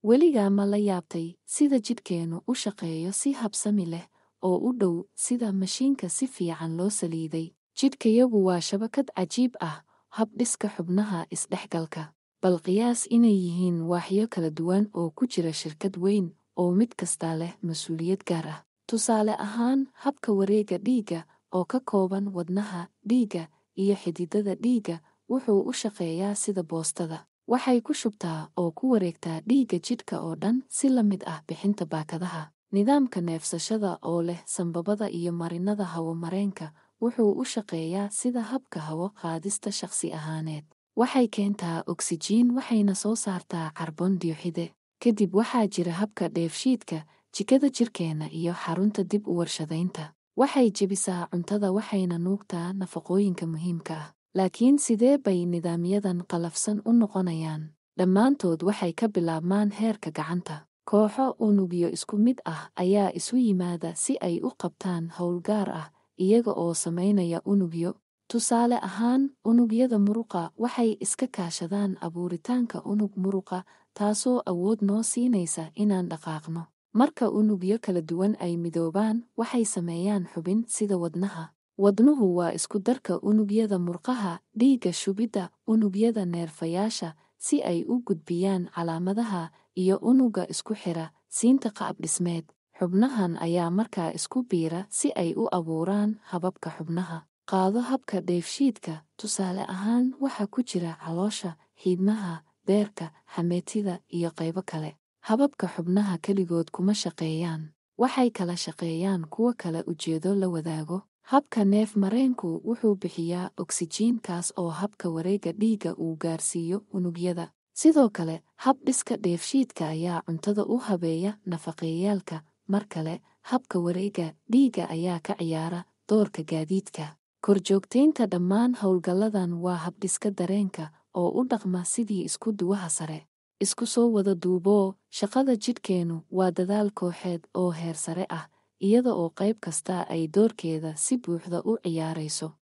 weligaa ma la yaabtay sida jidhkeennu u shaqeeyo si habsami leh oo u dhow sida mashiinka si fiican loo saliiday jidhkayagu waa shabakad cajiib ah habdhiska xubnaha isdhexgalka bal qiyaas inay yihiin waaxyo kala duwan oo ku jira shirkad weyn oo mid kastaa leh mas-uuliyad gaar ah tusaale ahaan habka wareegga dhiigga oo ka kooban wadnaha dhiigga iyo xididada dhiigga wuxuu u shaqeeyaa sida boostada waxay ku shubtaa oo ku wareegtaa dhiigga jidhka oo dhan si la mid ah bixinta baakadaha nidaamka neefsashada oo leh sambabada iyo marinnada hawo-mareenka wuxuu u shaqeeyaa sida habka hawo qaadista shakhsi ahaaneed waxay keentaa oksijiin waxayna soo saartaa karbon dioxide kadib waxaa jira habka dheefshiidka jikada jirkeenna iyo xarunta dib u warshadaynta waxay jebisaa cuntada waxayna nuugtaa nafaqooyinka muhiimka ah laakiin sidee bay nidaamyadan qalafsan u noqonayaan dhammaantood waxay ka bilaabmaan heerka gacanta kooxo unugyo isku mid ah ayaa isu yimaada si ay u qabtaan howl gaar ah iyaga oo samaynaya unugyo tusaale ahaan unugyada muruqa waxay iska kaashadaan abuuritaanka unug muruqa taasoo awood noo siinaysa inaan dhaqaaqno marka unugyo kala duwan ay midoobaan waxay sameeyaan xubin sida wadnaha wadnuhu waa isku darka unugyada murqaha dhiigga shubidda unugyada neerfayaasha si ay u gudbiyaan calaamadaha iyo unugga isku xira siinta qaab dhismeed xubnahan ayaa markaa isku biira si ay u abuuraan hababka xubnaha qaado habka dheefshiidka tusaale ahaan waxa ku jira caloosha xiidmaha beerka xameetida iyo qaybo kale hababka xubnaha keligood kuma shaqeeyaan waxay kala shaqeeyaan kuwo kale ujeedo la wadaago habka neef mareenku wuxuu bixiyaa oksijiin kaas oo habka wareegga dhiigga uu gaarsiiyo unugyada sidoo kale hab dhiska dheefshiidka ayaa cuntada u habeeya nafaqeeyaalka mar kale habka wareegga dhiigga ayaa ka ciyaara doorka gaadiidka korjoogtaynta dhammaan howlgalladan waa habdhiska dareenka oo u dhaqma sidii isku duwaha sare isku soo wada duuboo shaqada jidhkeennu waa dadaal kooxeed oo heer sare ah iyada oo qayb kastaa ay doorkeeda si buuxda u ciyaarayso